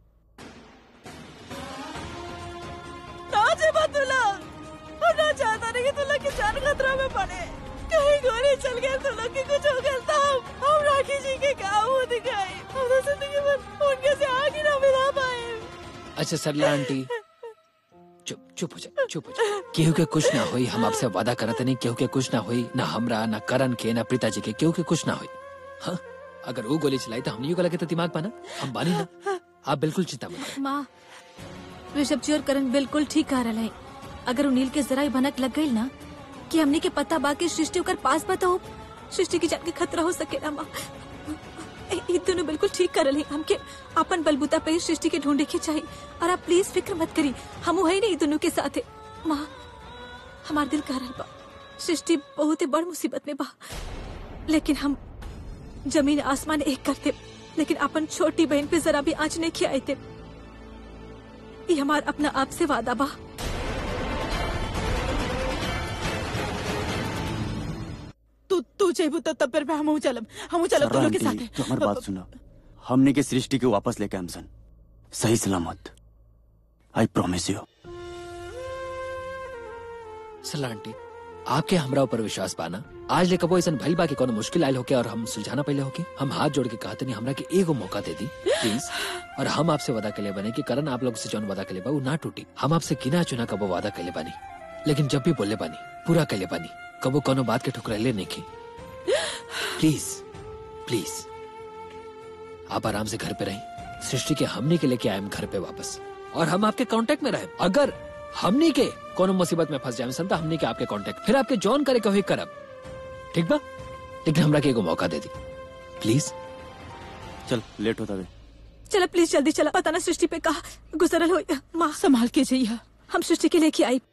ना जेबा तुला और ना चाहता नहीं कि तुला की जान खतरा में पड़े कहीं गोली चल गए तो लोग के कुछ हो गया था हम हम राखी जी के काम हो दिखाए हम तो जिंदगी भर उनके से आगे ना मिला पाए अच्छा सरला आंटी चुप चुप हो जा चुप हो जा केहू के कुछ ना हुई हम आपसे वादा करते नहीं केहू के कुछ ना हुई ना हमरा ना करण के ना प्रीता जी के केहू के कुछ ना हुई हाँ अगर वो गोली चलाई तो हमने को लगे तो दिमाग पाना हम बानी ना आप बिल्कुल चिंता मत करें। माँ ऋषभ जी और करण बिल्कुल ठीक कह रहे हैं अगर उनील के जरा ही भनक लग गई ना कि हमने के पता बा के सृष्टि ओकर पास बताओ सृष्टि की जान के खतरा हो सके ना माँ ए- ई दोनों बिल्कुल ठीक कर रहे हमके अपन बलबूता पे ही सृष्टि के ढूंढे के चाहिए और आप प्लीज फिक्र मत करी हम वही नहीं दोनों के साथ है माँ हमार दिल कह रहा बा सृष्टि बहुत ही बड़ मुसीबत में बा लेकिन हम जमीन आसमान एक करते लेकिन अपन छोटी बहन पे जरा भी आँच नहीं खियाए थे ये हमार अपना आप से वादा बा तू तू जेबू तो तब फिर हम चलब हम चलब सरला दोनों के आंटी, साथ तो हमारी बात सुनो हमने के सृष्टि को वापस लेके हम सन सही सलामत आई प्रॉमिस यू सला आंटी आपके हमरा ऊपर विश्वास पाना आज ले कबो ऐसा भइल बा कि कोनो मुश्किल आयल होके और हम सुलझाना पहले होके हम हाथ जोड़ के कहते नहीं हमरा के एगो मौका दे दी प्लीज और हम आपसे वादा के लिए बने कि करण आप लोग से जौन वादा के लिए बा वो ना टूटी हम आपसे गिना चुना कबो वादा के लिए बानी लेकिन जब भी बोले बानी पूरा के लिए बानी कबो कोनो बात के ठुकराइले नहीं की प्लीज प्लीज आप आराम से घर पे रहें सृष्टि के हमने के लेके आए हम घर पे वापस और हम आपके कांटेक्ट में रहे अगर हमने के कोनो मुसीबत में फंस जाए सन तो हमने के आपके कांटेक्ट फिर आपके जॉन करे कहो करब ठीक बा लेकिन हमरा के एगो मौका दे दी प्लीज चल लेट होता वे चला प्लीज जल्दी चला पता ना सृष्टि पे कहा गुजरल हो माँ संभाल के जाइए हम सृष्टि के लेके आई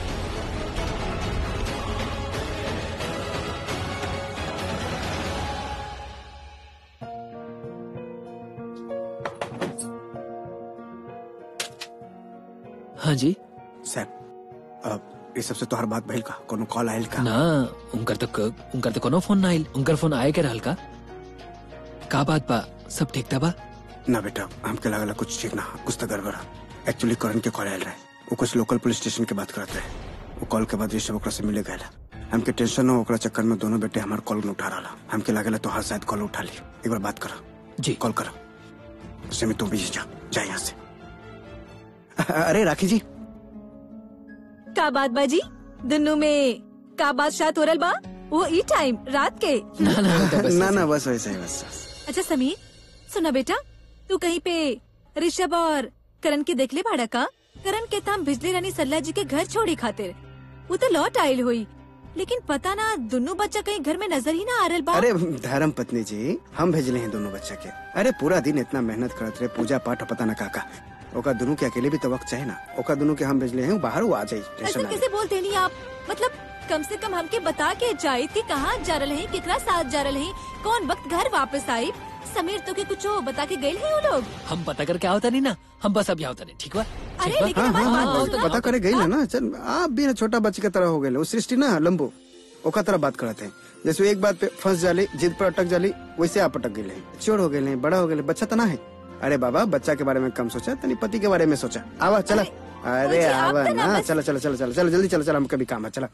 हाँ जी साहब अब ये सबसे तोहर बात भइल का कोनो कॉल आयल का ना उनकर तक उनकर तक कोनो फोन ना आइल उनकर फोन आए के रहल का का बात बा सब ठीक था बा ना बेटा हमके लागला कुछ ठीक ना कुछ तो गड़बड़ एक्चुअली करण के कॉल आयल रहे वो कुछ लोकल पुलिस स्टेशन के बात करत रहे वो कॉल के बाद ऋषभ ओकरा से मिले गए हमके टेंशन हो ओकरा चक्कर में दोनों बेटे हमार कॉल न उठा रहा हमके लागला तोहार शायद कॉल उठा ली एक बार बात करा जी कॉल करा सिमी तुम भी जा जा यहाँ से अरे राखी जी का बात बाजी दुनू में का बात शायद हो रल बा वो ई टाइम रात के ना ना तो बस ना ना बस वैसे ही बस बस। अच्छा समीर सुना बेटा तू कहीं पे ऋषभ और करण के देख ले भाड़ा का करण के ताम बिजली रानी सल्ला जी के घर छोड़ी खातिर वो तो लौट आयल हुई लेकिन पता ना दोनों बच्चा कहीं घर में नजर ही ना आ रहा बा अरे धर्म पत्नी जी हम भेजले हैं दोनों बच्चा के अरे पूरा दिन इतना मेहनत करत रहे पूजा पाठ और पता ना काका ओका दोनों के अकेले भी तो वक्त चाहे ना ओका दोनों के हम भेजले हैं बाहर वो आ जाये ऐसा टेंशन ना कैसे बोलते नहीं आप मतलब कम से कम हमके बता के जाए कि कहाँ जा रहे हैं केकरा साथ जा रहे हैं कौन वक्त घर वापस आई समीर तो के कुछ हो बता के गए हैं वो लोग हम पता करके आवता नहीं ना हम बस अब यहाँ होता नहीं ठीक बा अरे ठीक बा? लेकिन हाँ हमारी हाँ बात हाँ तो तो सुनो। पता करे गई ना ना चल आप भी ना छोटा बच्चे की तरह हो गए वो सृष्टि ना लंबो ओका तरह बात करते हैं जैसे वो एक बात पे फंस जाली जिद पर अटक जाली वैसे आप अटक गए चोर हो गए बड़ा हो गए बच्चा तना है अरे बाबा बच्चा के बारे में कम सोचा तनी पति के बारे में सोचा आवा चला अरे मुझे आप आवा तो ना ना बस- चला चला चला चला चला जल्दी चला चला हम कभी काम है चला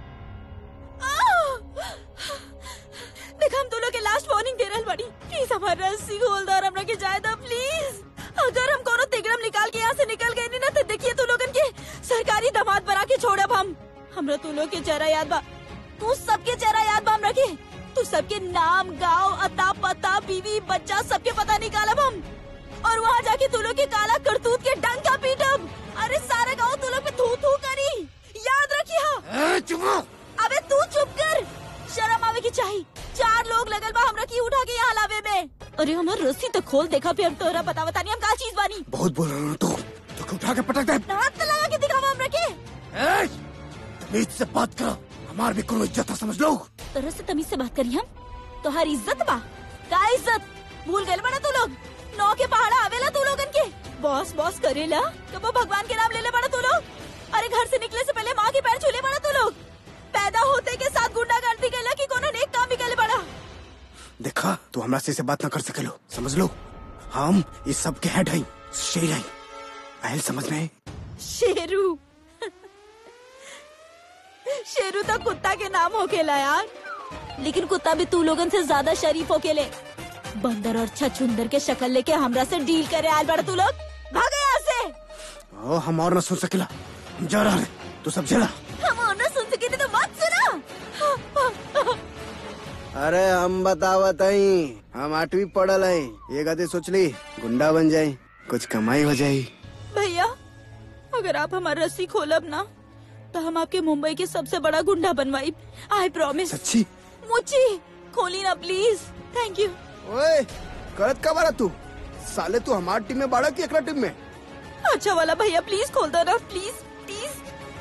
देख हम दोनों के लास्ट वार्निंग दे रहल बाड़ी प्लीज हमारा रस्सी खोल दो और हमरा के जाए दो प्लीज अगर हम कोनो तिगड़म निकाल के यहाँ से निकल गए नहीं ना तो देखिए तू लोगन के सरकारी दामाद बना के छोड़ब हम हमरा तू लोग के चेहरा याद बा तू सबके चेहरा याद बा हमरा के तू सबके नाम गाँव अता पता बीवी बच्चा सबके पता निकालब हम और वहाँ जाके तू लोग के काला करतूत के डंका पीटब अरे सारा गाँव तू लोग पे थू थू करी याद रखिए अबे तू चुप कर शर्म आवे की चाहिए चार लोग लगल बा हमरा की उठा के यहाँ लावे में अरे हमर रस्सी तो खोल देखा फिर हम तोरा बता बता नहीं हम का चीज बानी बहुत बोल रहा हूँ तू तो क्यों उठा के पटक दे हाथ तो लगा के दिखावा हमरा के तमीज से बात करो हमार भी कोनो इज्जत है समझ लो तोरा से तमीज से बात करी हम तोहारी इज्जत बा का इज्जत भूल गए बड़ा तू लोग नौ के पहाड़ा आवेला तू लोगन के बॉस बॉस करेला कबो भगवान के नाम ले ले बड़ा तू लोग अरे घर से निकले से पहले माँ के पैर छूले बड़ा तू लोग पैदा होते के साथ गुंडा गर्दी कैला कि कोनो नेक काम भी करे बड़ा देखा तू हमरा से, से बात ना कर सकेलो समझ लो हम इस सब के हेड हैं शेर हैं आयल समझ में शेरू शेरू तो कुत्ता के नाम होकेला यार लेकिन कुत्ता भी तू लोगन से ज्यादा शरीफ होकेले बंदर और छछुंदर के शक्ल लेके हमरा से डील करे आल बड़ा तू लोग भागे यहाँ से ओ हम और ना सुन सकेला हम जा रहा है तू सब जला हम और ना सुन सके तो मत सुना अरे हम बतावत हई हम आठवीं पढ़ल हई ये गति सोच ली गुंडा बन जाई कुछ कमाई हो जाई भैया अगर आप हमारा रस्सी खोलब ना तो हम आपके मुंबई के सबसे बड़ा गुंडा बनवाई आई प्रॉमिस सच्ची मुची खोली ना प्लीज थैंक यू ओए करत का बारा तू साले तू हमार टीम में बाड़ा की एकरा टीम में अच्छा वाला भैया प्लीज खोल दो ना प्लीज प्लीज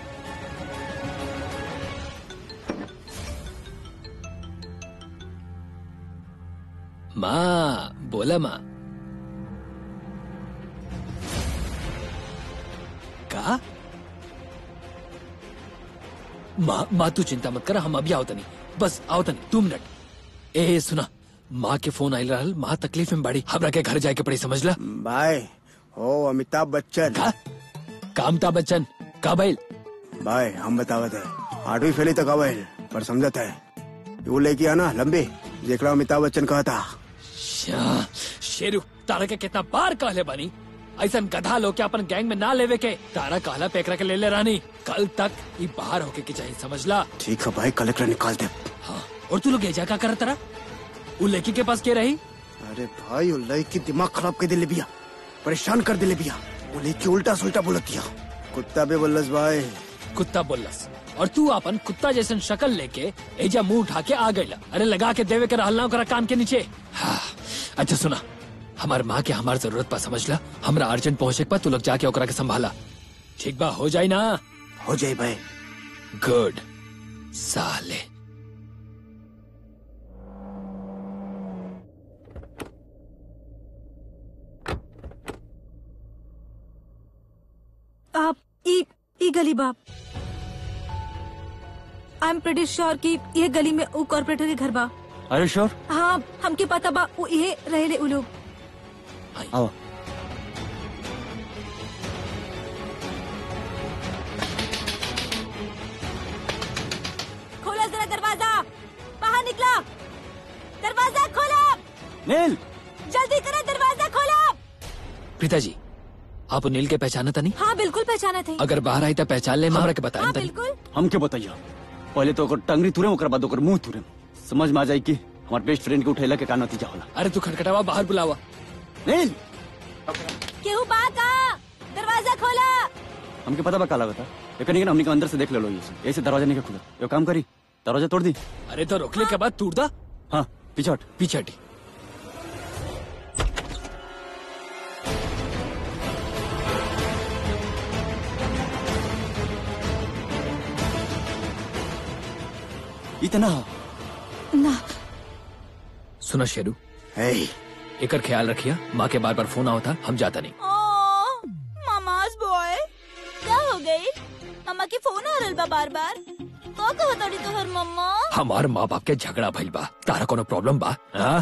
माँ बोला माँ का माँ माँ तू चिंता मत कर हम अभी आओ तनी बस आओ तनी दो मिनट ए सुना माँ के फोन आयल रहल माँ तकलीफ में बड़ी हमरा के घर जाए के पड़ी समझ ला भाई हो अमिताभ बच्चन का कामता बच्चन का बैल भाई हम बतावत है आठवीं फैली तक अवैल पर समझत है वो लेके आना लंबी जेकरा अमिताभ बच्चन कहा था श्या, शेरू तारा के कितना बार कहले बनी ऐसा गधा लोग के अपन गैंग में ना लेवे के तारा कहला पेकरा के ले ले रानी कल तक ये बाहर होके के चाहिए समझला ठीक है भाई कल एकरा निकाल दे हाँ और तू लोग एजा का करत रहा वो लड़की के पास के रही अरे भाई वो लड़की दिमाग खराब कर दिले बिया परेशान कर दिले बिया वो लड़की उल्टा सुल्टा बोलत दिया कुत्ता भी बोलस भाई कुत्ता बोलस और तू अपन कुत्ता जैसन शक्ल लेके एजा मुंह उठा के आ गईला अरे लगा के देवे के रहल ना ओकरा कान के नीचे हाँ, अच्छा सुना हमार माँ के हमार जरूरत पा समझला हमरा अर्जेंट पहुँचे के पा तू लोग जाके ओकरा के संभाला ठीक बा हो जाई ना हो जाए भाई गुड साले आप ई ई गली बाप आई एम प्रेटी श्योर कि ये गली में वो कॉर्पोरेटर के घर बा अरे श्योर हाँ हमके पता बा वो ये रहेले उ लोग आओ खोला जरा दरवाजा बाहर निकला दरवाजा खोला नील जल्दी करो दरवाजा खोला प्रीता जी आप नील के पहचाना था नहीं हाँ बिल्कुल पहचाना थे अगर बाहर आई तो पहचान ले हमरा के बताया हाँ तनी बिल्कुल हम के बताइए पहले तो ओकर टंगरी तुरे ओकर बाद ओकर मुंह तुरे समझ में आ जाए कि हमार बेस्ट फ्रेंड के उठेला के का नतीजा होला अरे तू खटखटावा बाहर बुलावा नील केहू बा का दरवाजा खोला हमके पता बा काला बता लेकिन लेकिन हमने के अंदर से देख ले लो ये ऐसे दरवाजा नहीं के खुला यो काम करी दरवाजा तोड़ दी अरे तो रोकने के बाद टूट दा हाँ पीछे हट पीछे हटी इतना ना सुना शेरू हे एकर ख्याल रखिया माँ के बार बार फोन आओ था हम जाता नहीं ओ मामाज बॉय क्या हो गई मम्मा की फोन आ रहल बा बार बार का कहत अड़ी तोहर मम्मा हमार माँ बाप के झगड़ा भइल बा तारा कोनो प्रॉब्लम बा हाँ?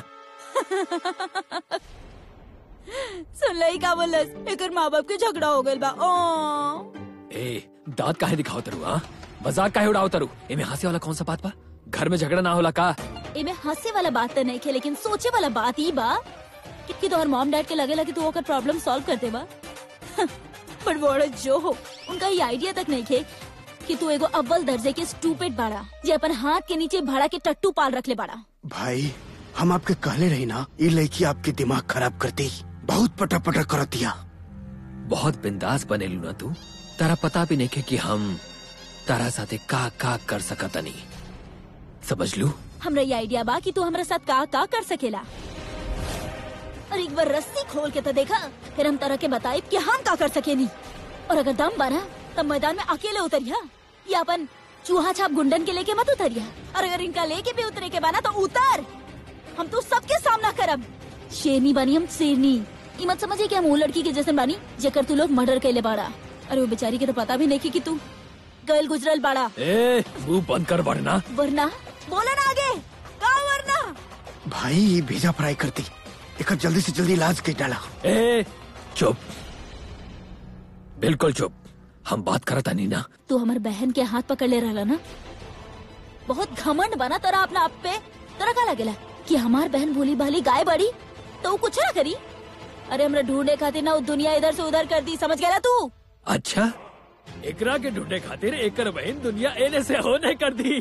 सुन लई का बोलस एकर माँ बाप के झगड़ा हो गइल बा ओ ए दांत काहे दिखाओ तरु हाँ मजाक काहे उड़ाओ तरु एमे हंसे वाला कौन सा बात बा घर में झगड़ा ना होला का एमे हंसे वाला बात तो नहीं खे लेकिन सोचे वाला बात ही बा कि कि तोहर मॉम डैड के लगे लगे तू ओकर प्रॉब्लम सॉल्व कर देबा पर बड़ा जो हो उनका ये आइडिया तक नहीं खे कि तू एगो अव्वल दर्जे के स्टूपिड बाड़ा जे अपन हाथ के नीचे भाड़ा के टट्टू पाल रख ले बाड़ा भाई हम आपके कहले रही ना ये लड़की आपके दिमाग खराब करती बहुत पटा पटा कर दिया बहुत बिंदास बनेलू ना तू तारा पता भी नहीं के कि हम तारा साथे का का कर सकत नहीं समझ लू हमरा ये आइडिया बा कि तू हमरा साथ का का कर सकेला और एक बार रस्सी खोल के तो देखा फिर हम तरह के बताए कि हम का कर सकेनी और अगर दम बना तब मैदान में अकेले उतरिया या अपन चूहा छाप गुंडन के लेके मत उतरिया और अगर इनका लेके भी उतरे के बना तो उतर हम तो सबके सामना करब शेरनी बानी हम शेरनी ई मत समझे कि हम वो लड़की के जैसे बानी जेकर तू लोग मर्डर कैले बाड़ा अरे वो बेचारी के तो पता भी नहीं कि, कि तू गल गुजरल बाड़ा ए मुंह बंद कर बढ़ना वरना बोला ना आगे का वरना भाई ये भेजा फ्राई करती एक जल्दी से जल्दी इलाज के डाला ए चुप बिल्कुल चुप हम बात करता नहीं ना तू हमार बहन के हाथ पकड़ ले रहा ना बहुत घमंड बना तोरा अपना आप पे तोरा का लगेला कि हमार बहन भोली भाली गाय बड़ी तो वो कुछ ना करी अरे हमरा ढूंढे खातिर ना वो दुनिया इधर से उधर कर दी समझ गया तू अच्छा एकरा के ढूंढे खातिर एकर बहन दुनिया एने से होने कर दी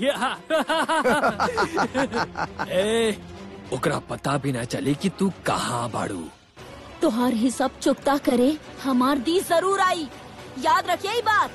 ए ओकरा पता भी ना चले कि तू कहाँ बाड़ू तोहार ही सब चुकता करे हमार दी जरूर आई याद रखिए ये बात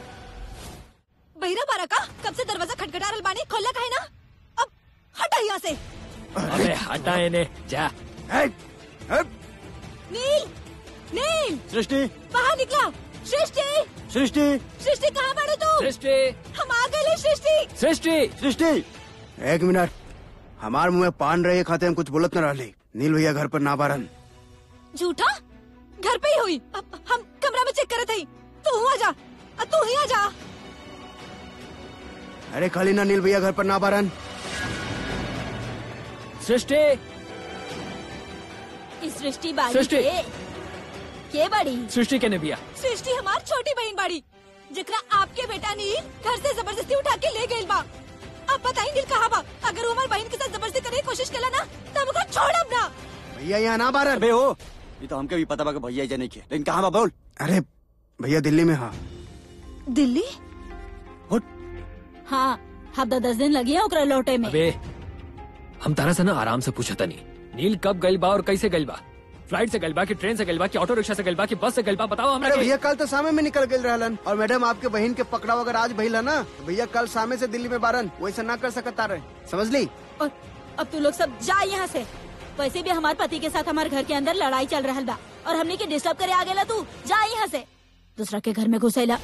बहिरा बारा का कब से दरवाजा खटखटा रहल बानी खोला काहे ना अब हटा यहाँ से अबे हटा इन्हें जा ए, ए, नील नील सृष्टि बाहर निकला सृष्टि सृष्टि सृष्टि कहाँ पड़े तू सृष्टि हम आ गए सृष्टि सृष्टि सृष्टि एक मिनट हमार मुंह में पान रहे खाते हम कुछ बोलत न रहले नील भैया घर पर ना बारन झूठा घर पे ही हुई अब हम कमरा में चेक करे थे तू हुआ जा अब तू ही आ जा अरे खाली ना नील भैया घर पर ना बारन सृष्टि इस सृष्टि बाड़ी सृष्टि। के के बड़ी सृष्टि के ने बिया सृष्टि हमार छोटी बहन बाड़ी जिकरा आपके बेटा नील घर से जबरदस्ती उठा के ले गई बा अब बताई नील कहाँ बा अगर वो हमारी बहन के साथ जबरदस्ती करने की कोशिश कला ना तो हमको छोड़ब ना भैया यहाँ ना बारन अबे हो ये तो हमके भी पता बा कि भैया जाने के लेकिन कहाँ बा बोल अरे भैया दिल्ली में हाँ दिल्ली हाँ हफ्ता दस दिन लगी है ओकरा लौटे में अबे हम तारा से ना आराम से पूछा नहीं नील कब गइल बा और कैसे गइल बा फ्लाइट से गइल बा कि ट्रेन से गइल बा कि ऑटो रिक्शा से गइल बा कि बस से गइल बा बताओ हमरा अरे के। भैया कल तो सामे में निकल गए रहलन और मैडम आपके बहन के पकड़ाव अगर आज भइला ना तो भैया कल सामे से दिल्ली में बारन वैसे ना कर सकता रहे समझ ली और अब तू लोग सब जा यहाँ से वैसे भी हमारे पति के साथ हमारे घर के अंदर लड़ाई चल रहा बा और हमने के डिस्टर्ब करे आ गेला तू जा यहाँ से दूसरा के घर में घुसेला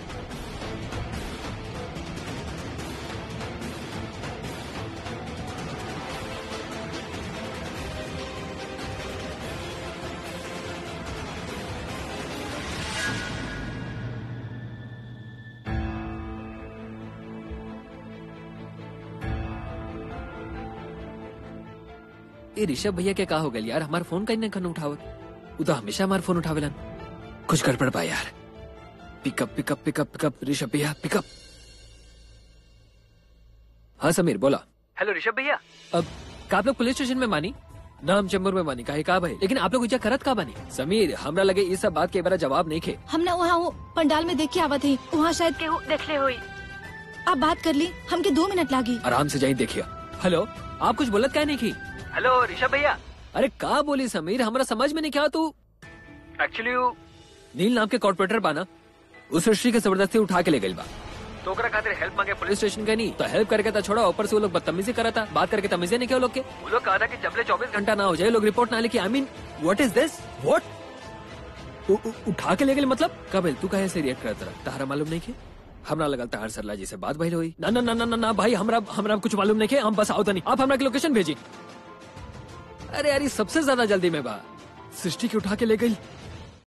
ये ऋषभ भैया के का हो गइल यार हमार फोन कहीं ना कहीं उठावत वो तो हमेशा हमार फोन उठावेलन कुछ गड़बड़ बा यार pickup pickup pickup pickup Rishabh भैया पिकअप हाँ समीर बोला हेलो ऋषभ भैया अब का आप लोग पुलिस स्टेशन में मानी नाम चेम्बूर में मानी काहे का भाई लेकिन आप लोग इजा करत का बानी समीर हमरा लगे इस सब बात के बारे जवाब नहीं खे हमने वहाँ वो पंडाल में देख के आवा थी वहाँ शायद केहू देख ले हुई आप बात कर ली हमके दो मिनट लागी आराम से जाई देखिए हेलो आप कुछ बोलत क्या नहीं की हेलो ऋषभ भैया अरे का बोली समीर हमरा समझ में नहीं क्या तू एक्चुअली नील नाम के कॉर्पोरेटर बाना उस सृष्टि के जबरदस्ती उठा के ले गई बा तो ओकरा खातिर हेल्प मांगे पुलिस स्टेशन के नहीं तो हेल्प करके तो छोड़ा ऊपर से वो लोग बदतमीजी करा था बात करके तमीजे नहीं क्या वो लोग के वो लोग कहा था कि जबले चौबीस घंटा ना हो जाए लोग रिपोर्ट ना लिखे I mean what is this what उठा के ले गए मतलब कब तू कहे से रिएक्ट करता रहा तारा मालूम नहीं के हमरा लगल तार सरला जी से बात भइल हुई ना ना ना ना ना ना भाई हमरा हमरा कुछ मालूम नहीं के हम बस आओ नहीं आप हमरा की लोकेशन भेजी अरे यार ये सबसे ज्यादा जल्दी में बा सृष्टि के उठा के ले गई